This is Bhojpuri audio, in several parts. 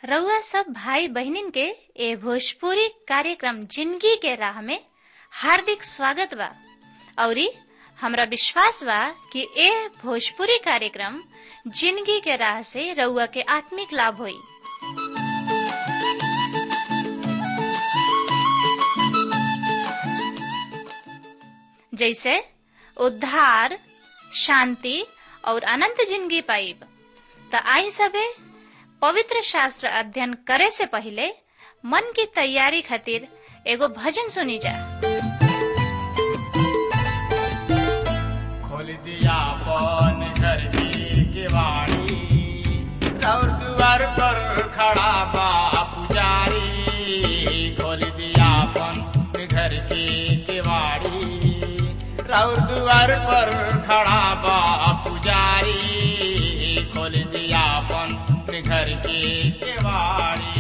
रउआ सब भाई बहनिन के ए भोजपुरी कार्यक्रम जिंदगी के राह में हार्दिक स्वागत बा औरी हमरा विश्वास बा कि ए भोजपुरी कार्यक्रम जिंदगी के राह से रउआ के आत्मिक लाभ होई जैसे उद्धार शांति और अनंत जिंदगी पाइब त आई सबे पवित्र शास्त्र अध्ययन करे से पहले मन की तैयारी खातिर एगो भजन सुनी जा खोल दिया पन घर की केवाड़ी और द्वार पर खड़ा बा पुजारी खोल दिया पन घर की केवाड़ी और द्वार पर खड़ा बा पुजारी खोल दिया पन घर की केवाड़ी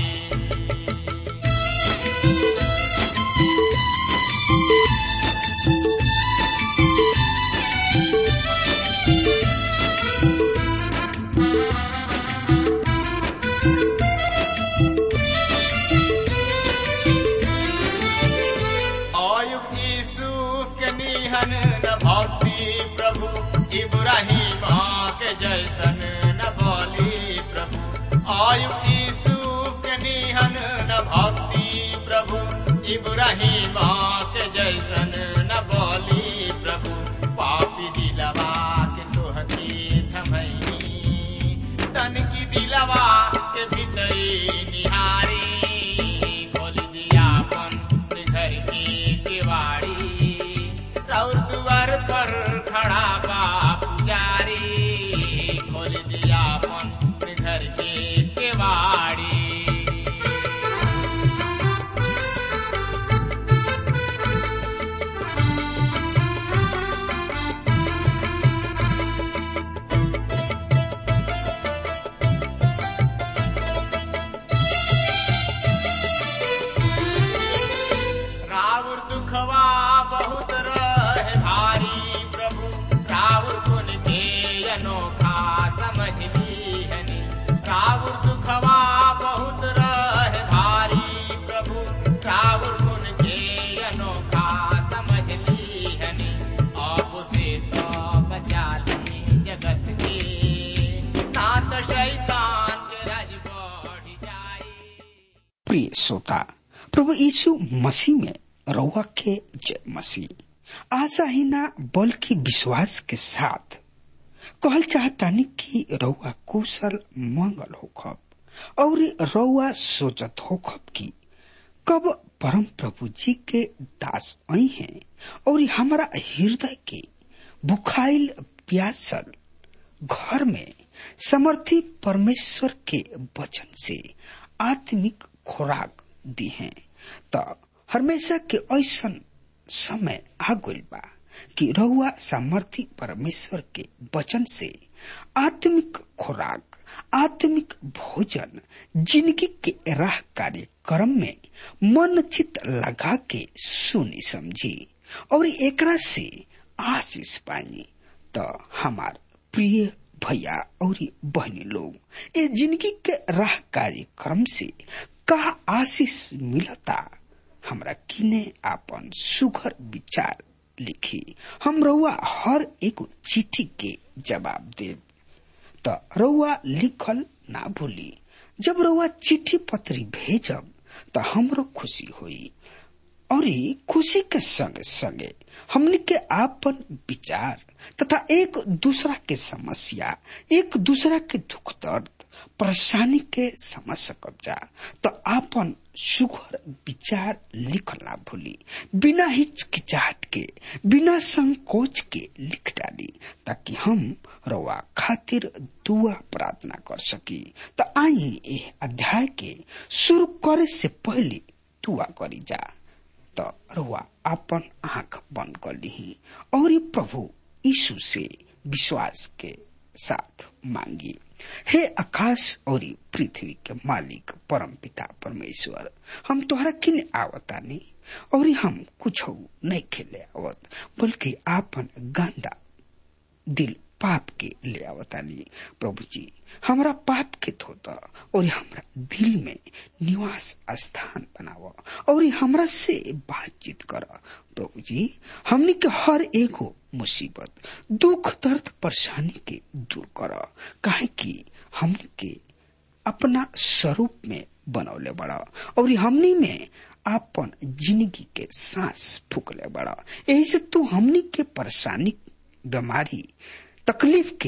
अयुक्त यूसुफ के निहन न भक्ति प्रभु इब्राहिम के जैसन न बोली प्रभु अयुक्त यूसुफ के निहन न भक्ति प्रभु इब्राहिम के जैसन न बोली प्रभु पापी दिलवा के तोहती थमई तन की दिलवा के भीतरी निहारी खोल दिया अपन घर की केवाड़ी और द्वार पर खड़ा बा पुजारी खोल दिया अपन घर की केवाड़ी रावण दुखवा बहुत रहे भारी प्रभु रावण गुण के अनोखा समझ लीहनी रावण दुखवा बहुत रहे भारी प्रभु रावण गुण के अनोखा समझ लीहनी आप से तो बचा ली जगत के नाथ शैतान के राज बढ़ जाए प्रिय श्रोता प्रभु यीशु मसीह में रउआ के जय मसीह आशा ही ना बल्कि विश्वास के साथ कहल चाहतानी कि रउआ कुशल मंगल होखब और रउआ सोचत होखब कि कब परम प्रभु जी के दास आई हैं और हमारा हृदय के बुखाइल प्यासल घर में समर्थी परमेश्वर के वचन से आत्मिक खुराक दी हैं त हमेशा के ऐसन समय आ गइल बा कि रहुआ सामर्थी परमेश्वर के वचन से आत्मिक खुराक आत्मिक भोजन जिंदगी के राह कार्यक्रम में मन चित लगा के सुनी समझी और एकरा से आशीष पाई तो हमार प्रिय भैया और बहनी लोग ये जिंदगी के राह कार्यक्रम से का आशीष मिलता हमरा किने आपन सुघर विचार लिखी हम रउआ हर एक चिट्ठी के जवाब देव त रउआ लिखल ना भूली जब रउआ चिट्ठी पत्री भेजब त हमरो खुशी होई और खुशी के संगे संगे हमने के आपन विचार तथा एक दूसरा के समस्या एक दूसरा के दुख दर्द परेशानी के समझ सकब जा तो आपन सुघर विचार लिखला भूली बिना हिचकिचाहट के बिना संकोच के लिख डाली ताकि हम रवा खातिर दुआ प्रार्थना कर सकी तो आई ए अध्याय के शुरू करे से पहले दुआ करी जा तो रवा अपन आंख बंद कर ली और प्रभु यीशु से विश्वास के साथ मांगी हे आकाश और पृथ्वी के मालिक परम पिता परमेश्वर हम तोहरा किन आवतानी और हम कुछ नहीं खेले आवत बल्कि आपन गंदा दिल पाप के ले आवतानी प्रभु जी हमरा पाप के धोता और हमरा दिल में निवास स्थान बनाव और हमरा से बातचीत कर प्रभु जी हमनी के हर एगो मुसीबत दुख दर्द परेशानी के दूर कर काहे कि हमनी के अपना स्वरूप में बनौले बड़ा और हमनी में आपन जिंदगी के सांस फूकले बड़ा यही से तू हमनी के परेशानी बीमारी तकलीफ के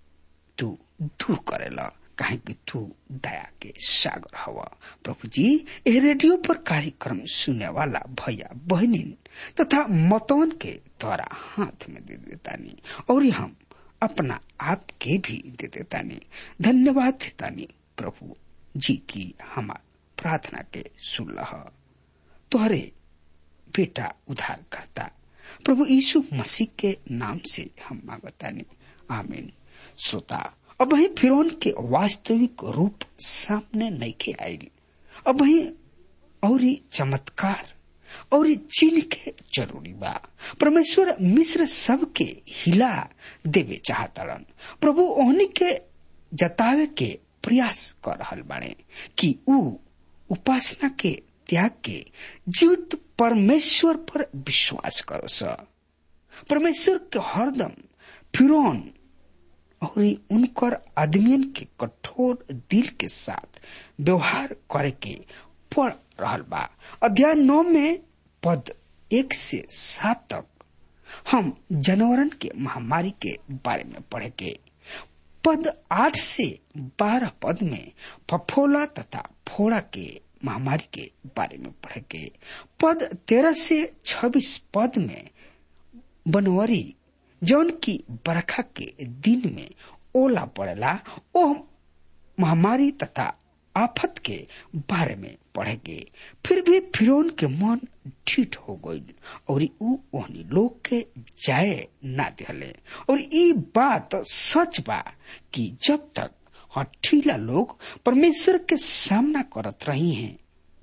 तू दूर करेला काहे कि तू दया के सागर हवा प्रभु जी ए रेडियो पर कार्यक्रम सुने वाला भैया बहनिन तथा मतवन के द्वारा हाथ में दे देतानी और हम अपना आप के भी दे देतानी धन्यवाद देतानी प्रभु जी की हमार प्रार्थना के सुन तोहरे बेटा उधार करता प्रभु यीशु मसीह के नाम से हम मांगतानी आमीन श्रोता अब वही फिरौन के वास्तविक रूप सामने नहीं के आयल अब वही और चमत्कार और चीन के जरूरी बा परमेश्वर मिश्र सब के हिला देवे चाहतड़न प्रभु ओहनी के जतावे के प्रयास कर रहल बाड़े कि ऊ उपासना के त्याग के जीवित परमेश्वर पर विश्वास करो स परमेश्वर के हरदम फिरौन और उनकर आदमियन के कठोर दिल के साथ व्यवहार करे के पड़ रहल बा अध्याय नौ में पद एक से सात तक हम जानवरन के महामारी के बारे में पढ़े के पद आठ से बारह पद में फफोला तथा फोड़ा के महामारी के बारे में पढ़े के पद तेरह से छब्बीस पद में बनवरी जौन की बरखा के दिन में ओला पड़ेला ओ महामारी तथा आफत के बारे में पढ़ेगे फिर भी फिरौन के मन ठीक हो गई और ऊ ओहनी लोग के जाए ना दिले और ई बात सच बा कि जब तक हठीला लोग परमेश्वर के सामना करत रही हैं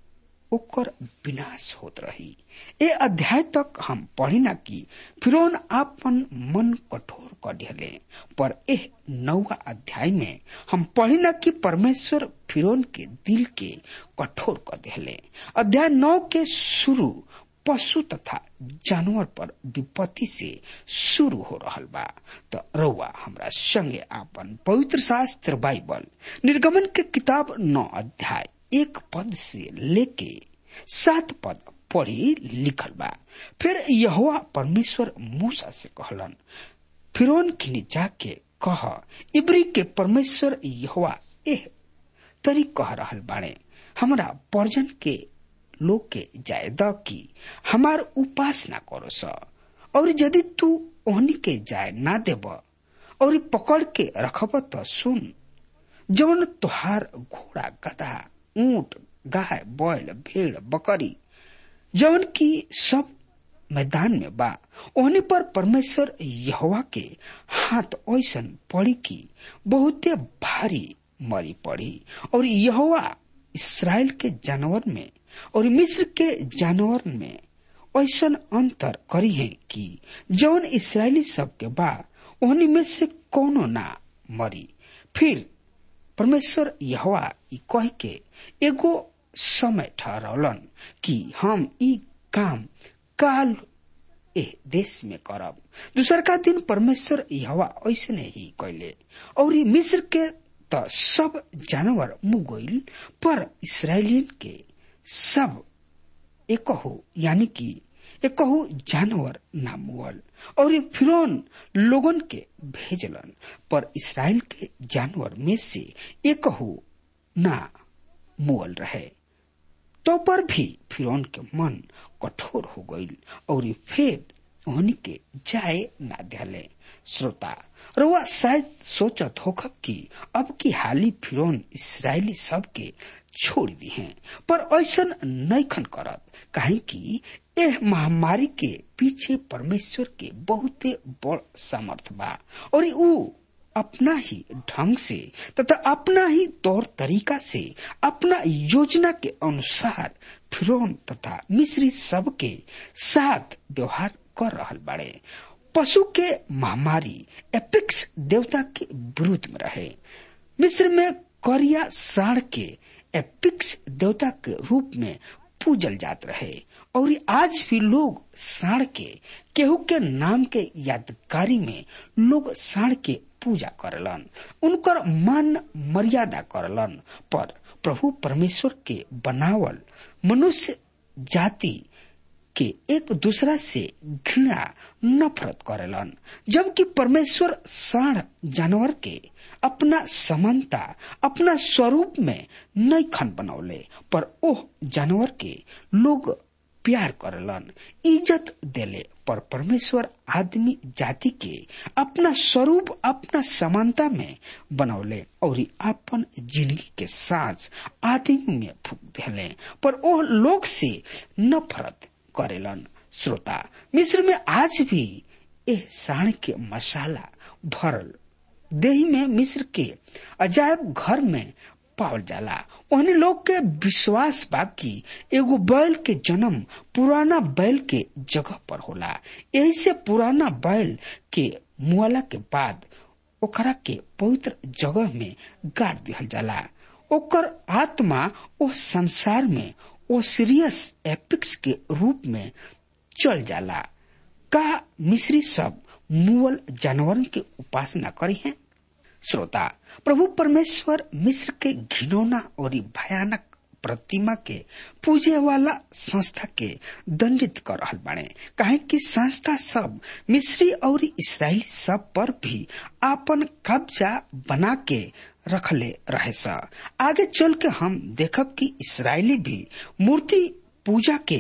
ओकर विनाश होत रही ए अध्याय तक हम पढ़िना कि फिरौन आपन मन कठोर कर दिले पर एह नौवा अध्याय में हम पढ़िना कि परमेश्वर फिरौन के दिल के कठोर कर दिले अध्याय नौ के शुरू पशु तथा जानवर पर विपत्ति से शुरू हो रहल बा तो रउआ हमरा संगे आपन पवित्र शास्त्र बाइबल निर्गमन के किताब नौ अध्याय एक पद से लेके सात पद पढ़ी लिखल बा फिर यहोवा परमेश्वर मूसा से कहलन फिरौन खिनी जाके कह इब्री के परमेश्वर यहोवा एह तरी कह रहल बाड़े हमरा पर्जन के लोग के जाय द की हमार उपासना करो स और यदि तू ओहनी के जाय ना देब और पकड़ के रखब तो सुन जौन तुहार घोड़ा गधा ऊंट गाय बैल भेड़ बकरी जौन की सब मैदान में बा ओहनी पर परमेश्वर यहोवा के हाथ ऐसन पड़ी की बहुते भारी मरी पड़ी और यहोवा इसराइल के जानवर में और मिस्र के जानवर में ऐसन अंतर करी है कि जौन इसराइली सब के बा ओहनी में से कोनो ना मरी फिर परमेश्वर यहोवा ई कह के एगो समय ठहरौलन कि हम ई काम काल ए देश में करब दूसर का दिन परमेश्वर यहोवा ऐसने ही कैले और मिस्र के त सब जानवर मुगोइल पर इसराइलियन के सब एकहु यानी कि एकहु जानवर ना मुगल और फिरौन लोगन के भेजलन पर इसराइल के जानवर में से एकहु ना मुगल रहे तो पर भी फिरौन के मन कठोर हो गई और फिर उन्हीं के जाए ना दिले श्रोता रुआ शायद सोचत होखब कि अब की हाली फिरौन इसराइली सब के छोड़ दी हैं पर ऐसा नैखन करत काहे कि एह महामारी के पीछे परमेश्वर के बहुते बड़ सामर्थ बा और ऊ अपना ही ढंग से तथा अपना ही तौर तरीका से अपना योजना के अनुसार फिरौन तथा मिस्री सब के साथ व्यवहार कर रहल बाड़े पशु के महामारी एपिक्स देवता के विरुद्ध में रहे मिस्र में करिया साढ़ के एपिक्स देवता के रूप में पूजल जात रहे और आज भी लोग साढ़ के केहू के नाम के यादगारी में लोग साढ़ के पूजा करलन उनकर मान मर्यादा करलन पर प्रभु परमेश्वर के बनावल मनुष्य जाति के एक दूसरा से घृणा नफरत करेलन जबकि परमेश्वर साढ़ जानवर के अपना समानता अपना स्वरूप में नई खन बनौले पर ओह जानवर के लोग प्यार करलन इज्जत देले पर परमेश्वर आदमी जाति के अपना स्वरूप अपना समानता में बनौले और अपन जिंदगी के सांस आदमी में फूक देले पर ओह लोग से नफरत करेलन श्रोता मिस्र में आज भी एह साण के मसाला भरल देही में मिस्र के अजायब घर में पावल जाला उन्हें लोग के विश्वास बा कि एगो बैल के जन्म पुराना बैल के जगह पर होला यही से पुराना बैल के मुआला के बाद ओकरा के पवित्र जगह में गाड़ दिहल जाला ओकर आत्मा ओ संसार में ओ सीरियस एपिक्स के रूप में चल जाला का मिस्री सब मुअल जानवरन के उपासना करी हैं श्रोता प्रभु परमेश्वर मिस्र के घिनौना और भयानक प्रतिमा के पूजे वाला संस्था के दंडित कर रहल बाड़े काहे कि संस्था सब मिस्री और इसराइली सब पर भी आपन कब्जा बना के रखले रहे सा आगे चल के हम देखब कि इसराइली भी मूर्ति पूजा के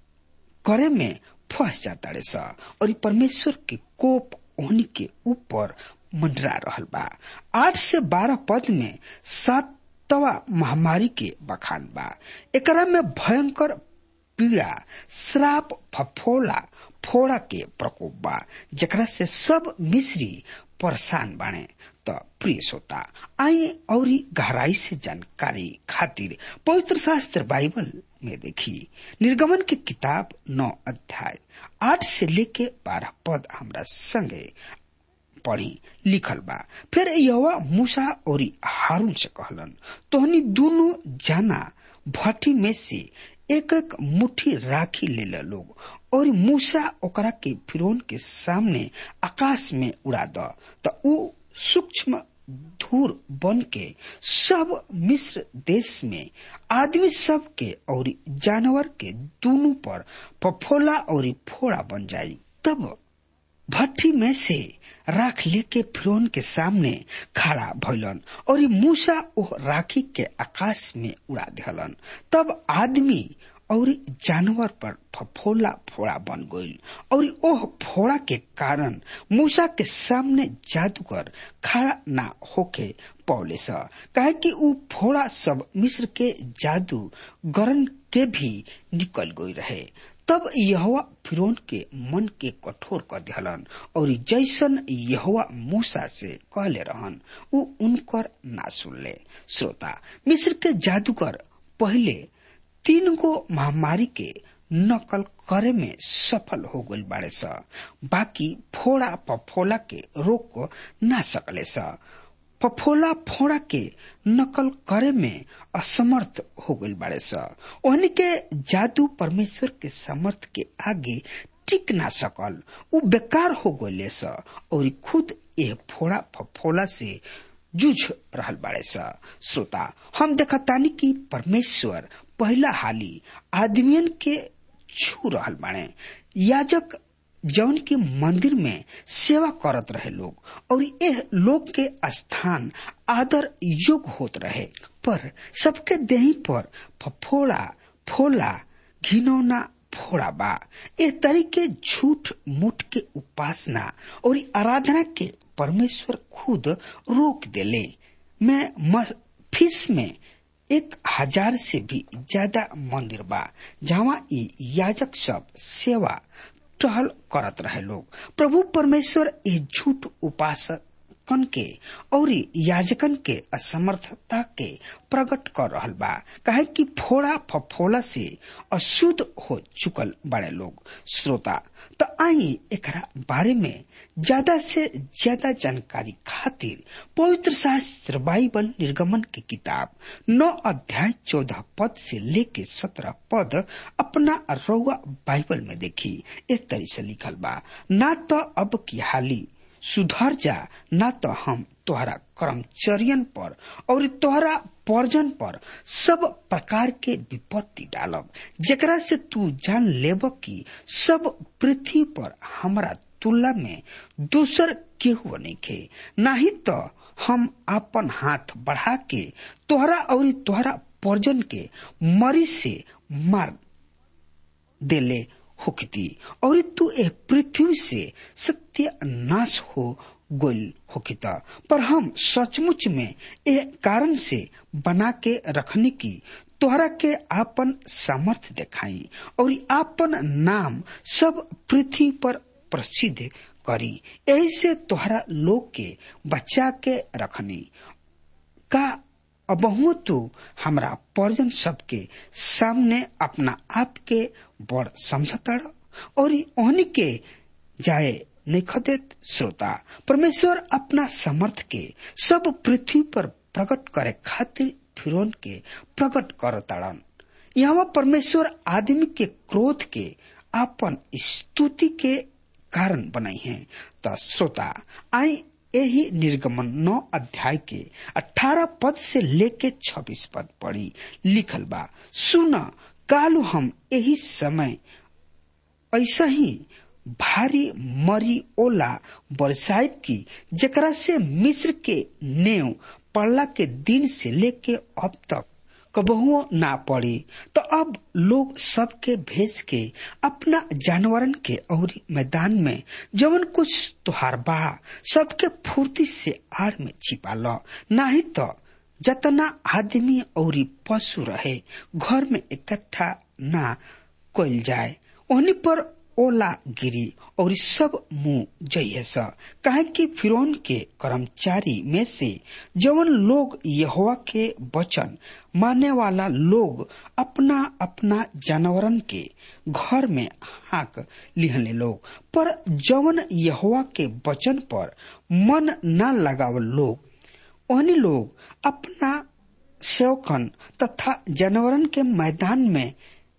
करे में फंस जाता रे सा और परमेश्वर के कोप उन्हीं के ऊपर मंडरा रहल बा आठ से बारह पद में सातवा महामारी के बखान बा एकरा में भयंकर पीड़ा श्राप फफोला फोड़ा के प्रकोप बा जकरा से सब मिस्री परेशान बाणे त प्रिय श्रोता आई और गहराई से जानकारी खातिर पवित्र शास्त्र बाइबल में देखी निर्गमन की किताब नौ अध्याय आठ से लेके बारह पद हमरा संगे पढ़ी लिखल बा फिर यवा मूसा और हारून से कहलन तोहनी दोनों जाना भट्टी में से एक एक मुट्ठी राखी ले ल लोग और मूसा ओकरा के फिरौन के सामने आकाश में उड़ा द त ऊ सूक्ष्म धूर बन के सब मिस्र देश में आदमी सब के और जानवर के दोनों पर पफोला और फोड़ा बन जाई तब भट्टी में से राख लेके फिरौन के सामने खड़ा भइलन और मूसा ओह राखी के आकाश में उड़ा दिहलन तब आदमी और जानवर पर फफोला फोड़ा बन गईल और ओह फोड़ा के कारण मूसा के सामने जादूगर खड़ा ना होके पौले सा कहे कि ऊ फोड़ा सब मिस्र के जादू गरन के भी निकल गई रहे तब यहवा फिरौन के मन के कठोर कर दिहलन और जैसन यहवा मूसा से कहले रहन ऊ उनकर ना सुनले श्रोता मिस्र के जादूगर पहले तीन गो महामारी के नकल करे में सफल हो गई बाड़े स बाकी फोड़ा पफोला के रोक ना सकले स पफोला फोड़ा के नकल करे में असमर्थ हो गई बाड़े स ओहनी के जादू परमेश्वर के समर्थ के आगे टिक ना सकल उ बेकार हो गए स और खुद यह फोड़ा फफोला से जूझ रहल बाड़े स श्रोता हम देखतानी कि परमेश्वर पहला हाली आदमियन के छू रहल बाड़े याजक जौन की मंदिर में सेवा करत रहे लोग और यह लोग के स्थान आदर योग्य होत रहे पर सबके देही पर फफोड़ा फोला घिनौना फोड़ा बा ए तरीके झूठ मूठ के उपासना और आराधना के परमेश्वर खुद रोक देले मैं फीस में एक हजार से भी ज्यादा मंदिर बा जहाँ याजक सब सेवा टहल करत रहे लोग प्रभु परमेश्वर ये झूठ उपासक सेवकन के और याजकन के असमर्थता के प्रकट कर रहल बा कहे कि फोड़ा फफोला से अशुद्ध हो चुकल बड़े लोग श्रोता तो आई एकरा बारे में ज्यादा से ज्यादा जानकारी खातिर पवित्र शास्त्र बाइबल निर्गमन की किताब नौ अध्याय चौदह पद से लेके सत्रह पद अपना रउआ बाइबल में देखी एक तरी से लिखल बा ना तो अब की हाली सुधर जा ना तो हम तोहरा कर्मचरियन पर और तोहरा पर्जन पर सब प्रकार के विपत्ति डालब जेकरा से तू जान लेब कि सब पृथ्वी पर हमरा तुलना में दूसर केहू नहीं खे नहीं तो हम अपन हाथ बढ़ा के तोहरा और तोहरा पर्जन के मरी से मार देले होकती और तू ए पृथ्वी से सत्य नाश हो गोल होकिता पर हम सचमुच में ए कारण से बना के रखने की तोहरा के आपन सामर्थ्य दिखाई और आपन नाम सब पृथ्वी पर प्रसिद्ध करी यही से तोहरा लोग के बचा के रखनी का अबहु तू हमरा पर्जन सबके सामने अपना आप के बड़ समझता और ओहनी के जाए नहीं खदेत श्रोता परमेश्वर अपना समर्थ के सब पृथ्वी पर प्रकट करे खातिर फिरौन के प्रकट कर ताड़न यहाँ परमेश्वर आदमी के क्रोध के अपन स्तुति के कारण बनाई है त श्रोता आई यही निर्गमन नौ अध्याय के अठारह पद से लेके छब्बीस पद पढ़ी लिखल बा सुन कालू हम यही समय ऐसा ही भारी मरी ओला बरसाइत की जकरा से मिस्र के नेव पड़ला के दिन से लेके अब तक कबहुओ ना पड़ी तो अब लोग सबके भेज के अपना जानवरन के और मैदान में जवन कुछ तुहार बा सबके फुर्ती से आड़ में छिपा लो नहीं तो जतना आदमी और पशु रहे घर में इकट्ठा ना कल जाए उन्हीं पर ओला गिरी और सब मुंह जइए स काहे कि फिरौन के कर्मचारी में से जवन लोग यहोवा के वचन माने वाला लोग अपना अपना जानवरन के घर में हाक लिहले लोग पर जवन यहोवा के वचन पर मन न लगावल लोग ओहनी लोग अपना सेवकन तथा जानवरन के मैदान में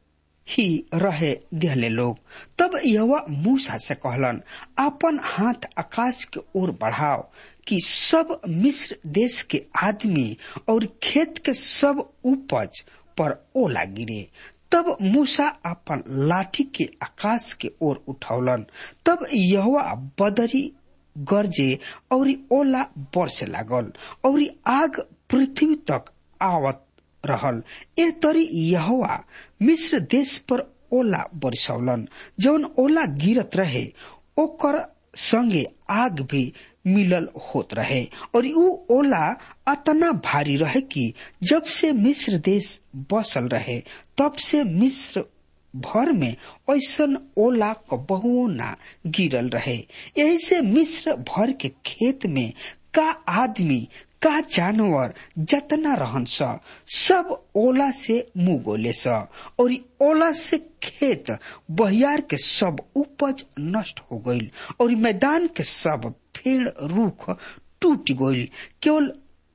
ही रहे दिहले लोग तब यह मूसा से कहलन अपन हाथ आकाश के ओर बढ़ाओ कि सब मिस्र देश के आदमी और खेत के सब उपज पर ओला गिरे तब मूसा अपन लाठी के आकाश के ओर उठौलन तब यह बदरी गरजे और ओला बरसे लागल और आग पृथ्वी तक आवत रहल ए तरी यहोवा मिस्र देश पर ओला बरसौलन जौन ओला गिरत रहे ओकर संगे आग भी मिलल होत रहे और ऊ ओला अतना भारी रहे कि जब से मिस्र देश बसल रहे तब से मिस्र भर में ऐसन ओला बहुओ ना गिरल रहे यही से मिस्र भर के खेत में का आदमी का जानवर जतना रहन स सब ओला से मुंह गोले स और ओला से खेत बहियार के सब उपज नष्ट हो गईल और मैदान के सब पेड़ रूख टूट गईल केवल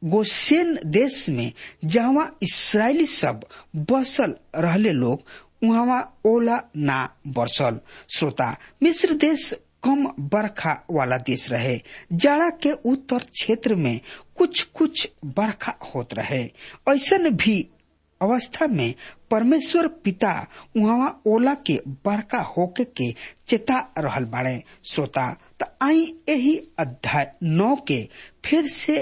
गोसेन देश में जहाँ इसराइली सब बसल रहले लोग वहाँ ओला ना बरसल श्रोता मिस्र देश कम बरखा वाला देश रहे जाड़ा के उत्तर क्षेत्र में कुछ कुछ बरखा होत रहे ऐसा भी अवस्था में परमेश्वर पिता वहाँ ओला के बरखा होके के चेता रहल बाड़े श्रोता त आई यही अध्याय नौ के फिर से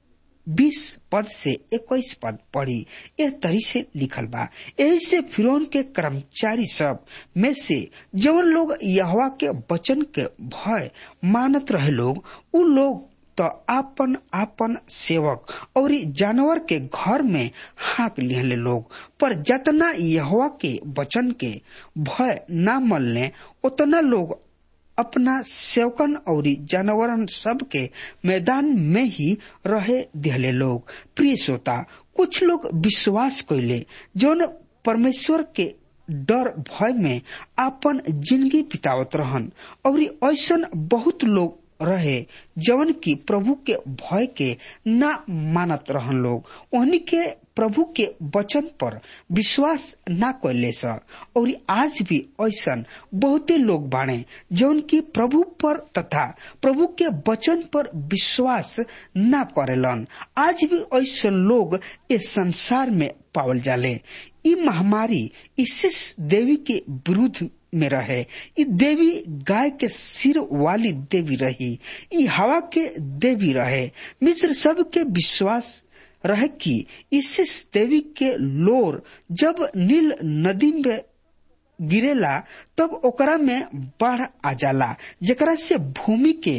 बीस पद से इक्कीस पद पढ़ी यह तरी से लिखल बा यही से फिरौन के कर्मचारी सब में से जवन लोग यहवा के वचन के भय मानत रहे लोग उ लोग तो आपन आपन सेवक और जानवर के घर में हाक लिहले लोग पर जतना यहवा के वचन के भय न मलने उतना लोग अपना सेवकन और जानवरन सब के मैदान में ही रहे दिहले लोग प्रिय श्रोता कुछ लोग विश्वास कैले जौन परमेश्वर के डर भय में आपन जिंदगी बितावत रहन और ऐसन बहुत लोग रहे जवन की प्रभु के भय के ना मानत रहन लोग उन्हीं के प्रभु के वचन पर विश्वास ना कैले स और आज भी ऐसन बहुते लोग बाणे जौन की प्रभु पर तथा प्रभु के वचन पर विश्वास ना करेलन आज भी ऐसे लोग इस संसार में पावल जाले ई महामारी इसिस देवी के विरुद्ध में रहे ई देवी गाय के सिर वाली देवी रही ई हवा के देवी रहे मिस्र सब के विश्वास रहे कि इसिस देवी के लोर जब नील नदी में गिरेला तब ओकरा में बाढ़ आ जाला जेकरा से भूमि के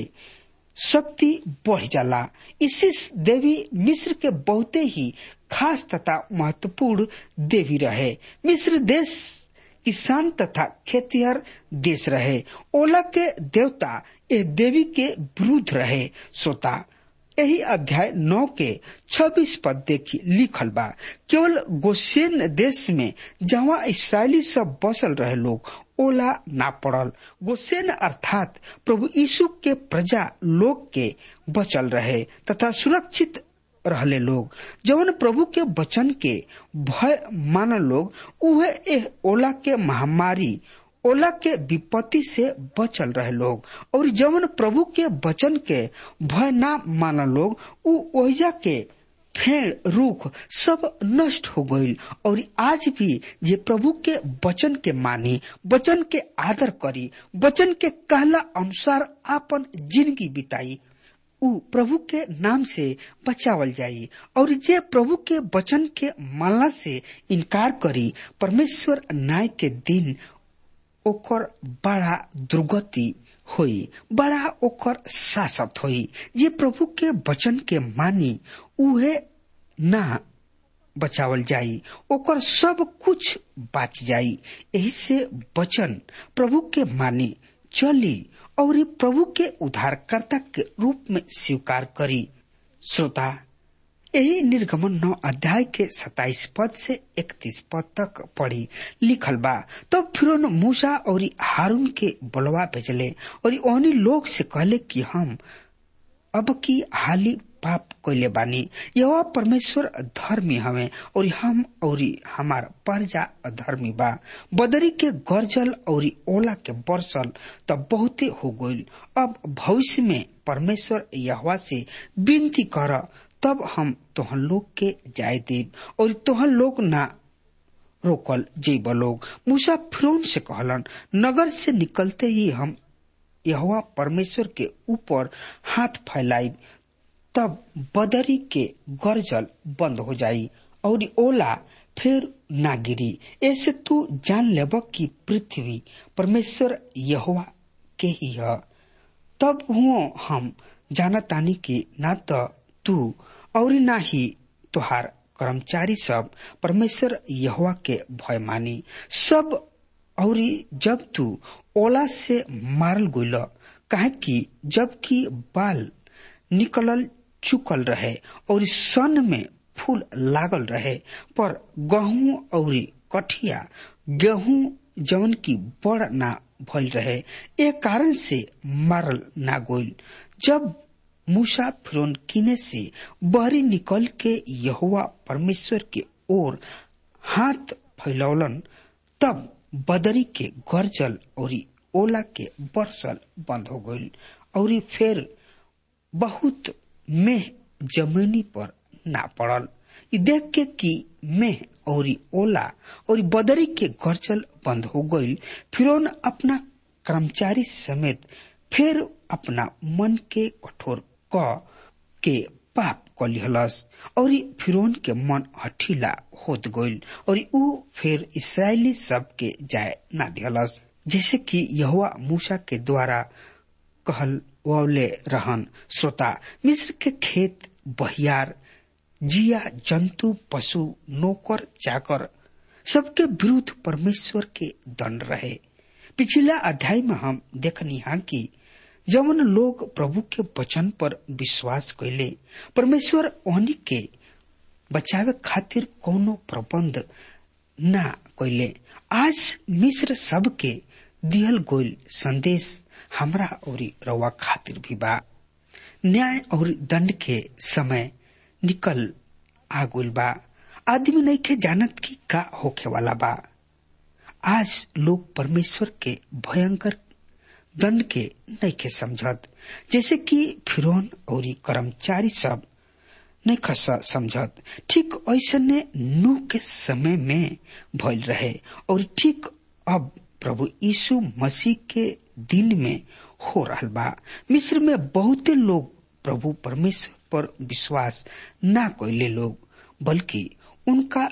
शक्ति बढ़ जाला इसिस देवी मिस्र के बहुते ही खास तथा महत्वपूर्ण देवी रहे मिस्र देश किसान तथा खेतिहर देश रहे ओला के देवता ए देवी के विरुद्ध रहे श्रोता यही अध्याय नौ के छब्बीस पद देखी लिखल बा केवल गोसेन देश में जहाँ इसराइली सब बसल रहे लोग ओला ना पड़ल गोसेन अर्थात प्रभु यीशु के प्रजा लोग के बचल रहे तथा सुरक्षित रहले लोग जवन प्रभु के वचन के भय मान लोग उहे एह ओला के महामारी ओला के विपत्ति से बचल रहे लोग और जवन प्रभु के वचन के भय ना मान लोग उ ओहिजा के फेड़ रूख सब नष्ट हो गईल और आज भी जे प्रभु के वचन के मानी वचन के आदर करी वचन के कहला अनुसार आपन जिंदगी बिताई उ प्रभु के नाम से बचावल जाई और जे प्रभु के वचन के मानला से इनकार करी परमेश्वर न्याय के दिन ओकर बड़ा दुर्गति होई बड़ा ओकर शासत होई जे प्रभु के वचन के मानी उहे ना बचावल जाई ओकर सब कुछ बाच जाई यही से वचन प्रभु के मानी चली और प्रभु के उद्धारकर्ता के रूप में स्वीकार करी श्रोता यही निर्गमन नौ अध्याय के सताइस पद से इकतीस पद तक पढ़ी लिखल बा तब तो फिर मूसा और हारून के बलवा भेजले और ओहनी लोग से कहले कि हम अब की हाली पाप कैले बानी यह परमेश्वर धर्मी हवे और हम और हमार प्रजा अधर्मी बा बदरी के गर्जल और ओला के बरसल तब बहुते हो गईल अब भविष्य में परमेश्वर यहवा से विनती कर तब हम तोहन लोग के जाय देव और तोहन लोग ना रोकल जेब लोग मूसा फिरौन से कहलन नगर से निकलते ही हम यहवा परमेश्वर के ऊपर हाथ फैलाई तब बदरी के गर्जल बंद हो जाई और ओला फिर ना गिरी ऐसे तू जान लेब कि पृथ्वी परमेश्वर यहोवा के ही है तब हुओ हम जानतानी कि ना तो तू और ना ही तुहार कर्मचारी सब परमेश्वर यहोवा के भय मानी सब और जब तू ओला से मारल गइल काहे कि जबकि बाल निकलल चुकल रहे और सन में फूल लागल रहे पर गहूं और कठिया गेहूं जवन की बड़ ना भइल रहे ए कारण से मारल ना गोल जब मूसा फिरौन किने से बहरी निकल के यहुआ परमेश्वर के ओर हाथ फैलौलन तब बदरी के गर्जल और ओला के बरसल बंद हो गईल और फिर बहुत मेह जमीनी पर ना पड़ल इ देख के कि मेह और ओला और बदरी के गर्जल बंद हो गईल फिर अपना कर्मचारी समेत फिर अपना मन के कठोर क के पाप कलिहलस और फिरौन के मन हठीला होत गईल और ऊ फिर इसराइली सब के जाय ना दिहलस जैसे कि यहुआ मूसा के द्वारा कहल वले रहन श्रोता मिस्र के खेत बहियार जिया जंतु पशु नौकर चाकर सबके विरुद्ध परमेश्वर के दंड रहे पिछला अध्याय में हम देखनी हा कि जवन लोग प्रभु के वचन पर विश्वास कैले परमेश्वर ओहनी के बचावे खातिर कोनो प्रबंध ना कैले आज मिश्र सब के दिहल गोल संदेश हमरा और रवा खातिर भी बा न्याय और दंड के समय निकल आगुल बा आदमी नहीं के जानत की का होखे वाला बा आज लोग परमेश्वर के भयंकर दंड के नहीं के समझत जैसे कि फिरौन और कर्मचारी सब नहीं खस समझत ठीक ऐसे नूह के समय में भइल रहे और ठीक अब प्रभु यीशु मसीह के दिन में हो रहा बा मिस्र में बहुते लोग प्रभु परमेश्वर पर विश्वास ना कैले लोग बल्कि उनका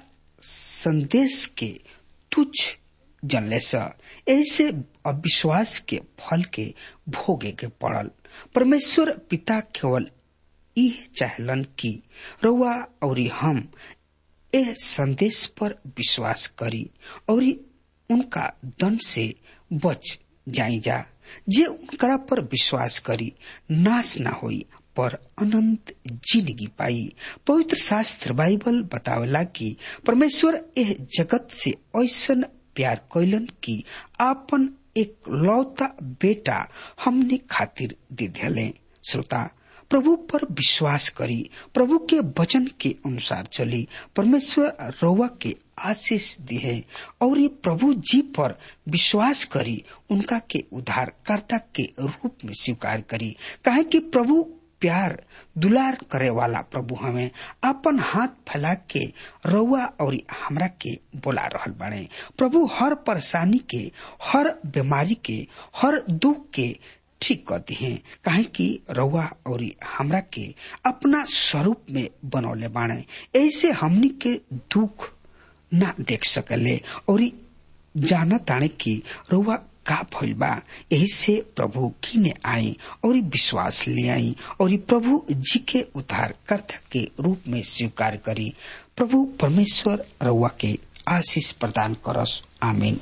संदेश के तुच्छ जनले स ऐसे अविश्वास के फल के भोगे के पड़ल परमेश्वर पिता केवल यह चाहलन कि रउआ और हम ए संदेश पर विश्वास करी और उनका दंड से बच जाई जा जे उनकरा पर विश्वास करी नाश ना होई पर अनंत जिंदगी पाई पवित्र शास्त्र बाइबल बतावेला कि परमेश्वर एह जगत से ऐसन प्यार कैलन कि आपन एक लौता बेटा हमने खातिर दे दिले श्रोता प्रभु पर विश्वास करी प्रभु के वचन के अनुसार चली परमेश्वर रउआ के आशीष दिए और ये प्रभु जी पर विश्वास करी उनका के उद्धारकर्ता के रूप में स्वीकार करी काहे कि प्रभु प्यार दुलार करे वाला प्रभु हमें अपन हाथ फैला के रउआ और हमरा के बोला रहल बाड़े प्रभु हर परेशानी के हर बीमारी के हर दुख के ठीक कर दिए काहे कि रउआ और हमरा के अपना स्वरूप में बनौले बाणे ऐसे हमनी के दुख ना देख सकले और जाना ताने की रउआ का भइल बा यही से प्रभु किने आई और विश्वास ले आई और प्रभु जी के उद्धार कर्ता के रूप में स्वीकार करी प्रभु परमेश्वर रउआ के आशीष प्रदान करस आमीन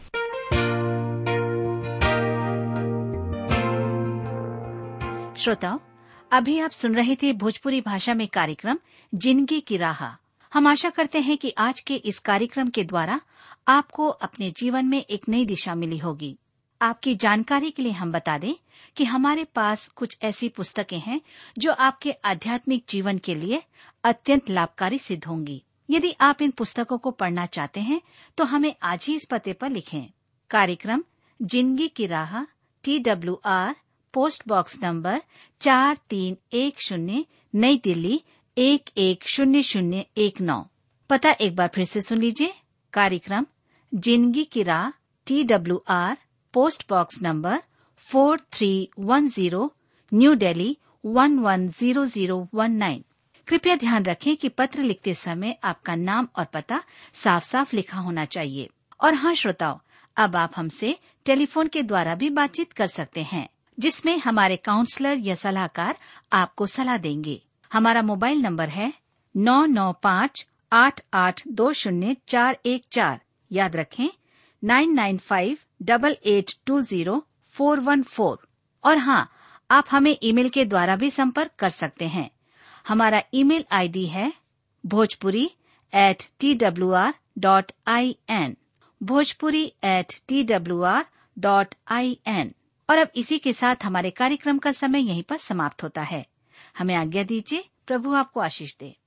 श्रोताओं अभी आप सुन रहे थे भोजपुरी भाषा में कार्यक्रम जिंदगी की राह हम आशा करते हैं कि आज के इस कार्यक्रम के द्वारा आपको अपने जीवन में एक नई दिशा मिली होगी आपकी जानकारी के लिए हम बता दें कि हमारे पास कुछ ऐसी पुस्तकें हैं जो आपके आध्यात्मिक जीवन के लिए अत्यंत लाभकारी सिद्ध होंगी यदि आप इन पुस्तकों को पढ़ना चाहते हैं तो हमें आज ही इस पते पर लिखें कार्यक्रम जिंदगी की राह T W R post box number चार तीन एक शून्य नई दिल्ली एक एक शून्य शून्य एक नौ पता एक बार फिर से सुन लीजिए कार्यक्रम जिंदगी की राह T W R post box number four three one zero New Delhi one one zero zero one nine कृपया ध्यान रखें कि पत्र लिखते समय आपका नाम और पता साफ साफ लिखा होना चाहिए और हाँ श्रोताओं अब आप हमसे टेलीफोन के द्वारा भी बातचीत कर सकते हैं जिसमें हमारे काउंसलर या सलाहकार आपको सलाह देंगे हमारा मोबाइल नंबर है नौ नौ पाँच आठ आठ दो शून्य चार एक चार याद रखें nine nine five double eight two zero four one four और हाँ आप हमें ईमेल के द्वारा भी संपर्क कर सकते हैं हमारा ईमेल आईडी है Bhojpuri at T W R dot I N Bhojpuri at T W R dot I N और अब इसी के साथ हमारे कार्यक्रम का समय यहीं पर समाप्त होता है हमें आज्ञा दीजिए प्रभु आपको आशीष दे